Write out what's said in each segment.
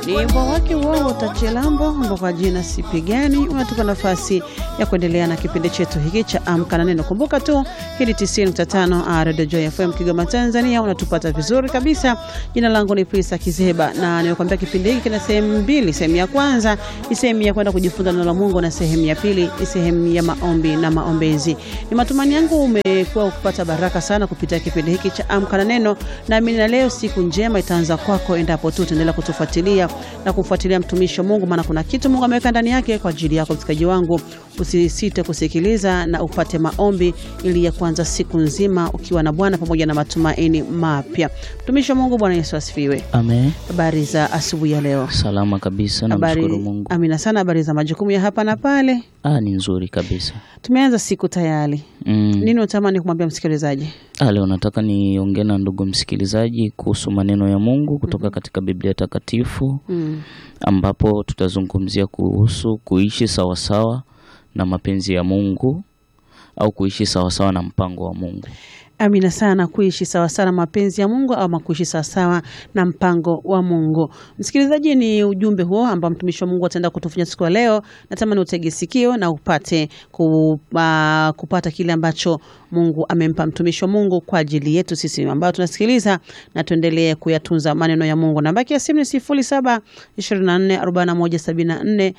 Ni wimbo wake wao Tachelambo ambao kwa jina Sipigani unatupa nafasi ya kuendelea na kipindi chetu hiki cha Amka na Neno. Kumbuka tu hili 90.5 Radio Joy FM Kigoma, Tanzania, unatupata vizuri kabisa. Jina langu ni Prisa Kizeba na nimekuambia kipindi hiki kina sehemu mbili. Sehemu ya kwanza ni sehemu ya kwenda kujifunza neno la Mungu na sehemu ya pili ni sehemu ya maombi na maombezi. Ni matumaini yangu umekuwa ukipata baraka sana kupitia kipindi hiki cha Amka na Neno, naamini na leo siku njema itaanza kwako endapo tu utaendelea kutufuatilia na kumfuatilia mtumishi wa Mungu, maana kuna kitu Mungu ameweka ndani yake kwa ajili yako. Msikaji wangu, usisite kusikiliza na upate maombi ili ya kuanza siku nzima ukiwa na Bwana pamoja na matumaini mapya. Mtumishi wa Mungu, Bwana Yesu asifiwe. Amen. Habari za asubuhi ya leo? Salama kabisa, namshukuru Mungu. Amina sana. Habari za majukumu ya hapa na pale? Ah, ni nzuri kabisa. Tumeanza siku tayari. Mm. Nini unatamani kumwambia msikilizaji? Ah, leo nataka niongee na ndugu msikilizaji kuhusu maneno ya Mungu kutoka katika Biblia Takatifu Mm. ambapo tutazungumzia kuhusu kuishi sawasawa na mapenzi ya Mungu au kuishi sawasawa na mpango wa Mungu. Amina sana, kuishi sawasawa na mapenzi ya Mungu ama kuishi sawasawa na mpango wa Mungu. Msikilizaji, ni ujumbe huo ambao mtumishi wa Mungu ataenda kutufunya siku ya leo. Natamani utege sikio na upate ku, uh, kupata kile ambacho Mungu amempa mtumishi wa Mungu kwa ajili yetu sisi ambao tunasikiliza na tuendelee kuyatunza maneno ya Mungu. Namba ya simu ni 07 24 41 74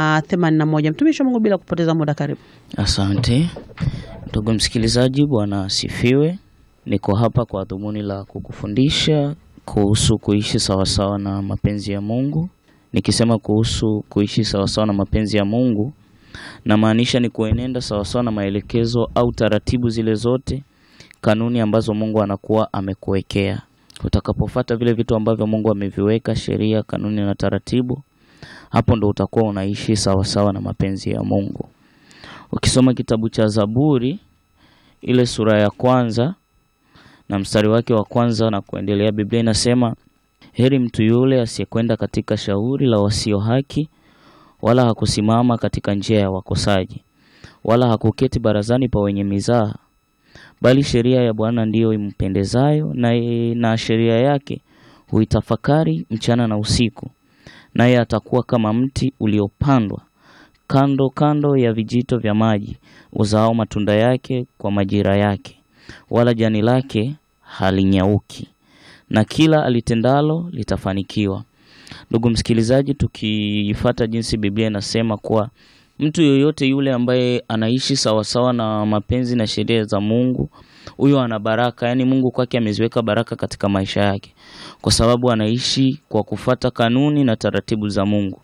81. Mtumishi wa Mungu, bila kupoteza muda, karibu. Asante ndugu msikilizaji, Bwana asifiwe. Niko hapa kwa dhumuni la kukufundisha kuhusu kuishi sawasawa na mapenzi ya Mungu. Nikisema kuhusu kuishi sawasawa na mapenzi ya Mungu, namaanisha ni kuenenda sawasawa na maelekezo au taratibu zile zote, kanuni ambazo Mungu anakuwa amekuwekea. Utakapofuata vile vitu ambavyo Mungu ameviweka, sheria, kanuni na taratibu, hapo ndo utakuwa unaishi sawasawa na mapenzi ya Mungu. Ukisoma kitabu cha Zaburi ile sura ya kwanza na mstari wake wa kwanza na kuendelea, Biblia inasema heri mtu yule asiyekwenda katika shauri la wasio haki, wala hakusimama katika njia ya wakosaji, wala hakuketi barazani pa wenye mizaha, bali sheria ya Bwana ndiyo impendezayo, na, na sheria yake huitafakari mchana na usiku, naye atakuwa kama mti uliopandwa kando kando ya vijito vya maji, uzao matunda yake kwa majira yake, wala jani lake halinyauki, na kila alitendalo litafanikiwa. Ndugu msikilizaji, tukifuata jinsi Biblia inasema kuwa mtu yoyote yule ambaye anaishi sawasawa na mapenzi na sheria za Mungu, huyo ana baraka. Yaani Mungu kwake ameziweka baraka katika maisha yake, kwa sababu anaishi kwa kufata kanuni na taratibu za Mungu.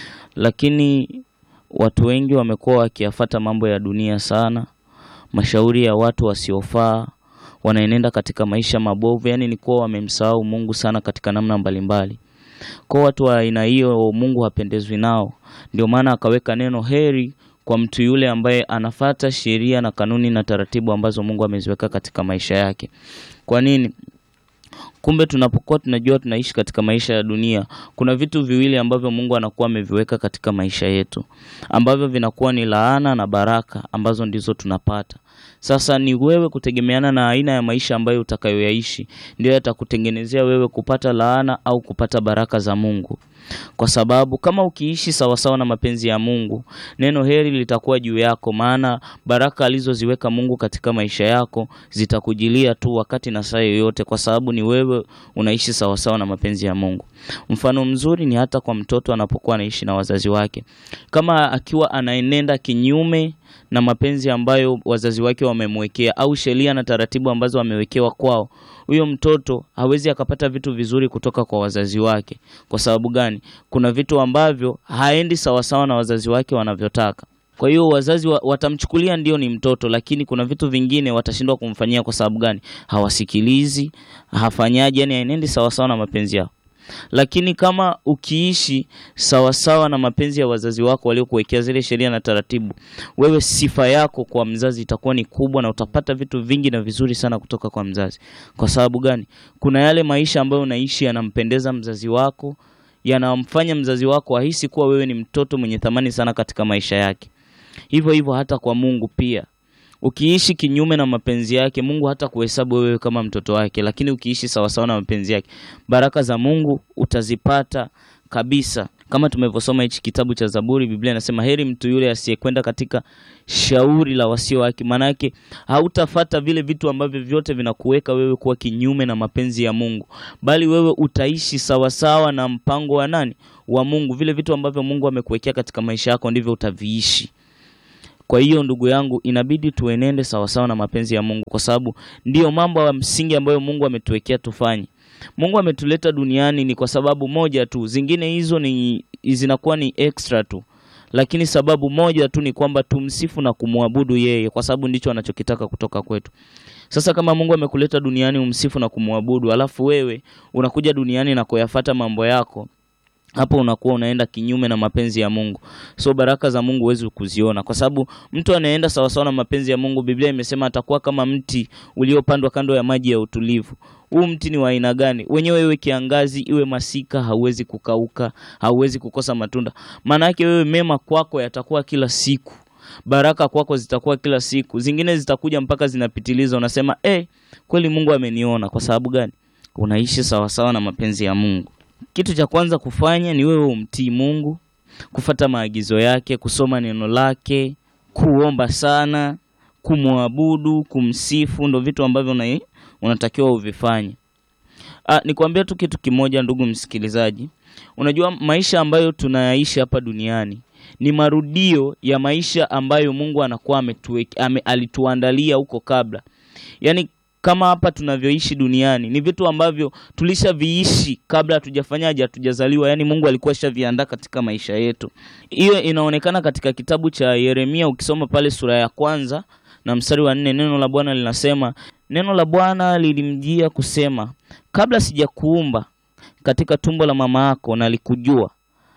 Lakini watu wengi wamekuwa wakiyafata mambo ya dunia sana, mashauri ya watu wasiofaa, wanaenenda katika maisha mabovu, yaani ni kuwa wamemsahau Mungu sana katika namna mbalimbali. Kwa watu wa aina hiyo Mungu hapendezwi nao, ndio maana akaweka neno heri kwa mtu yule ambaye anafata sheria na kanuni na taratibu ambazo Mungu ameziweka katika maisha yake. Kwa nini? Kumbe tunapokuwa tunajua tunaishi katika maisha ya dunia, kuna vitu viwili ambavyo Mungu anakuwa ameviweka katika maisha yetu ambavyo vinakuwa ni laana na baraka ambazo ndizo tunapata. Sasa ni wewe kutegemeana na aina ya maisha ambayo utakayoyaishi, ndio yatakutengenezea wewe kupata laana au kupata baraka za Mungu. Kwa sababu kama ukiishi sawasawa na mapenzi ya Mungu, neno heri litakuwa juu yako, maana baraka alizoziweka Mungu katika maisha yako zitakujilia tu wakati na saa yoyote, kwa sababu ni wewe unaishi sawasawa na mapenzi ya Mungu. Mfano mzuri ni hata kwa mtoto anapokuwa anaishi na wazazi wake, kama akiwa anaenenda kinyume na mapenzi ambayo wazazi wake wamemwekea au sheria na taratibu ambazo wamewekewa kwao, huyo mtoto hawezi akapata vitu vizuri kutoka kwa wazazi wake. Kwa sababu gani? Kuna vitu ambavyo haendi sawasawa na wazazi wake wanavyotaka. Kwa hiyo wazazi wa, watamchukulia ndio ni mtoto, lakini kuna vitu vingine watashindwa kumfanyia. Kwa sababu gani? Hawasikilizi, hafanyaji, yani haenendi sawasawa na mapenzi yao. Lakini kama ukiishi sawasawa na mapenzi ya wazazi wako waliokuwekea zile sheria na taratibu, wewe sifa yako kwa mzazi itakuwa ni kubwa, na utapata vitu vingi na vizuri sana kutoka kwa mzazi. Kwa sababu gani? Kuna yale maisha ambayo unaishi yanampendeza mzazi wako, yanamfanya mzazi wako ahisi kuwa wewe ni mtoto mwenye thamani sana katika maisha yake. Hivyo hivyo hata kwa Mungu pia Ukiishi kinyume na mapenzi yake, Mungu hata kuhesabu wewe kama mtoto wake, lakini ukiishi sawasawa na mapenzi yake, baraka za Mungu utazipata kabisa. Kama tumevyosoma hichi kitabu cha Zaburi, Biblia inasema heri mtu yule asiyekwenda katika shauri la wasio haki. Maana yake hautafata vile vitu ambavyo vyote vinakuweka wewe kuwa kinyume na mapenzi ya Mungu, bali wewe utaishi sawasawa na mpango wa nani? Wa Mungu. Vile vitu ambavyo Mungu amekuwekea katika maisha yako ndivyo utaviishi. Kwa hiyo ndugu yangu, inabidi tuenende sawasawa na mapenzi ya Mungu, kwa sababu ndiyo mambo ya msingi ambayo Mungu ametuwekea tufanye. Mungu ametuleta duniani ni kwa sababu moja tu, zingine hizo ni zinakuwa ni extra tu, lakini sababu moja tu ni kwamba tumsifu na kumwabudu yeye, kwa sababu ndicho anachokitaka kutoka kwetu. Sasa kama Mungu amekuleta duniani umsifu na kumwabudu, alafu wewe unakuja duniani na kuyafata mambo yako hapo unakuwa unaenda kinyume na mapenzi ya Mungu. So baraka za Mungu huwezi kuziona, kwa sababu mtu anaenda sawasawa na mapenzi ya Mungu. Biblia imesema atakuwa kama mti uliopandwa kando ya maji ya utulivu. Huu mti ni wa aina gani? Wenyewe iwe kiangazi iwe masika, hauwezi kukauka, hauwezi kukosa matunda. Maana yake wewe, mema kwako yatakuwa kila siku, baraka kwako zitakuwa kila siku, zingine zitakuja mpaka zinapitiliza. Unasema eh, kweli Mungu ameniona. Kwa sababu gani? Unaishi sawasawa na mapenzi ya Mungu. Kitu cha kwanza kufanya ni wewe umtii Mungu, kufata maagizo yake, kusoma neno lake, kuomba sana, kumwabudu, kumsifu, ndo vitu ambavyo una, unatakiwa uvifanye. Ah, nikwambia tu kitu kimoja ndugu msikilizaji, unajua maisha ambayo tunayaishi hapa duniani ni marudio ya maisha ambayo Mungu anakuwa ametuweka, ame, alituandalia huko kabla, yaani kama hapa tunavyoishi duniani ni vitu ambavyo tulishaviishi kabla hatujafanyaje, hatujazaliwa. Yani Mungu alikuwa ashaviandaa katika maisha yetu. Hiyo inaonekana katika kitabu cha Yeremia, ukisoma pale sura ya kwanza na mstari wa nne, neno la Bwana linasema, neno la Bwana lilimjia kusema, kabla sijakuumba katika tumbo la mama yako nalikujua,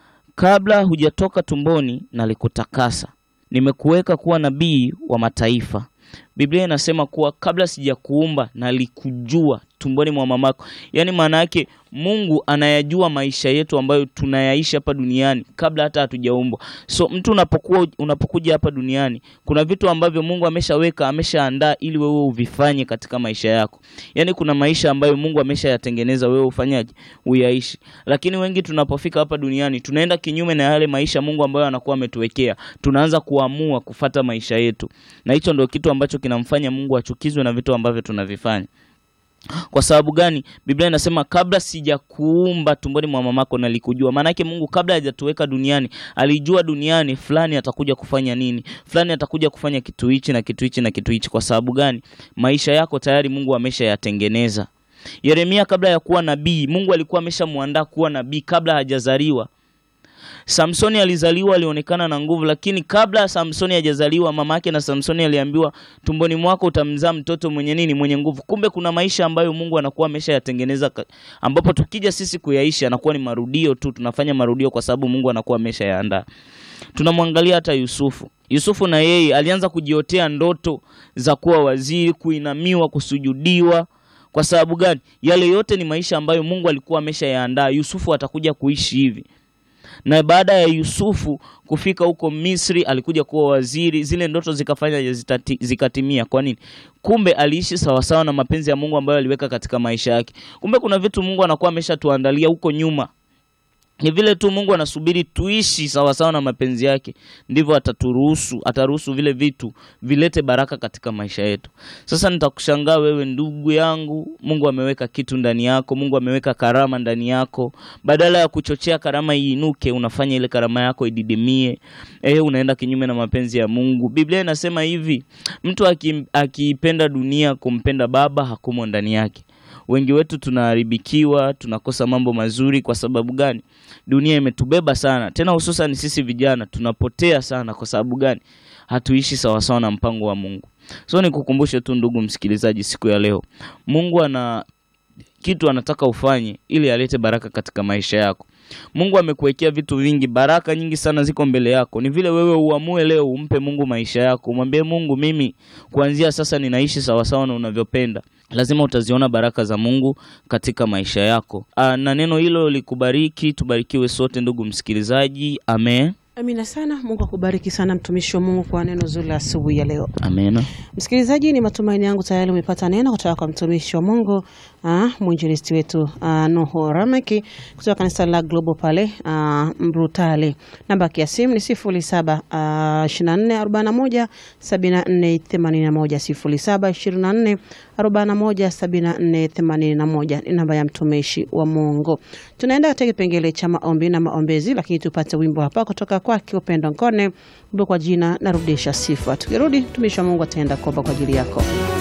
kabla hujatoka tumboni nalikutakasa, nimekuweka kuwa nabii wa mataifa. Biblia inasema kuwa kabla sijakuumba nalikujua tumboni mwa mamako. Yaani maana yake Mungu anayajua maisha yetu ambayo tunayaishi hapa duniani kabla hata hatujaumbwa. So mtu unapokuwa unapokuja hapa duniani kuna vitu ambavyo Mungu ameshaweka, ameshaandaa ili wewe uvifanye katika maisha yako. Yaani kuna maisha ambayo Mungu ameshayatengeneza wewe ufanyaje? Uyaishi. Lakini wengi tunapofika hapa duniani tunaenda kinyume na yale maisha Mungu ambayo anakuwa ametuwekea. Tunaanza kuamua kufata maisha yetu. Na hicho ndio kitu ambacho kinamfanya Mungu achukizwe na vitu ambavyo tunavifanya. Kwa sababu gani? Biblia inasema kabla sijakuumba tumboni mwa mamako nalikujua. Maana yake Mungu kabla hajatuweka duniani alijua duniani fulani atakuja kufanya nini, fulani atakuja kufanya kitu hichi na kitu hichi na kitu hichi. Kwa sababu gani? Maisha yako tayari Mungu ameshayatengeneza. Yeremia kabla ya kuwa nabii, Mungu alikuwa ameshamwandaa kuwa nabii kabla hajazaliwa. Samsoni alizaliwa, alionekana na nguvu, lakini kabla Samsoni hajazaliwa, mama yake na Samsoni aliambiwa, tumboni mwako utamzaa mtoto mwenye nini? Mwenye nguvu. Kumbe kuna maisha ambayo Mungu anakuwa ameshayatengeneza, ambapo tukija sisi kuyaishi anakuwa ni marudio tu, tunafanya marudio kwa sababu Mungu anakuwa ameshayaandaa. Tunamwangalia hata Yusufu. Yusufu na yeye alianza kujiotea ndoto za kuwa waziri, kuinamiwa, kusujudiwa. Kwa sababu gani? Yale yote ni maisha ambayo Mungu alikuwa ameshayaandaa. Yusufu atakuja kuishi hivi na baada ya Yusufu kufika huko Misri alikuja kuwa waziri, zile ndoto zikafanya zitati, zikatimia. Kwa nini? Kumbe aliishi sawasawa na mapenzi ya Mungu ambayo aliweka katika maisha yake. Kumbe kuna vitu Mungu anakuwa ameshatuandalia huko nyuma, ni vile tu Mungu anasubiri tuishi sawasawa na mapenzi yake, ndivyo ataturuhusu, ataruhusu vile vitu vilete baraka katika maisha yetu. Sasa nitakushangaa wewe ndugu yangu, Mungu ameweka kitu ndani yako, Mungu ameweka karama ndani yako. Badala ya kuchochea karama iinuke, unafanya ile karama yako ididimie. Eh, unaenda kinyume na mapenzi ya Mungu. Biblia inasema hivi, mtu akiipenda dunia kumpenda Baba hakumo ndani yake. Wengi wetu tunaharibikiwa, tunakosa mambo mazuri. Kwa sababu gani? Dunia imetubeba sana, tena hususan sisi vijana tunapotea sana. Kwa sababu gani? Hatuishi sawasawa na mpango wa Mungu. So nikukumbushe tu ndugu msikilizaji, siku ya leo Mungu ana kitu anataka ufanye ili alete baraka katika maisha yako. Mungu amekuwekea vitu vingi, baraka nyingi sana ziko mbele yako. Ni vile wewe uamue leo umpe Mungu maisha yako, umwambie Mungu, mimi kuanzia sasa ninaishi sawasawa na unavyopenda. Lazima utaziona baraka za Mungu katika maisha yako. Aa, na neno hilo likubariki, tubarikiwe sote ndugu msikilizaji, amen. Amina sana. Mungu akubariki sana mtumishi wa Mungu kwa neno zuri la asubuhi ya leo. Amena. Msikilizaji, ni matumaini yangu tayari umepata neno kutoka kwa mtumishi wa Mungu ah, mwinjilisti wetu ah, Nuhu Rameki kutoka kanisa la Global pale ah, Mbrutale. Namba yake ya simu ni sifuri saba ishirini na nne arobaini na moja sabini na nne themanini na moja sifuri saba ishirini na nne arobaini na moja sabini na nne themanini na moja ni namba ya mtumishi wa Mungu. Tunaenda katika kipengele cha maombi na maombezi, lakini tupate wimbo hapa kutoka kwake Upendo Nkone, wimbo kwa jina narudisha sifa. Tukirudi mtumishi wa Mungu ataenda kuomba kwa ajili yako.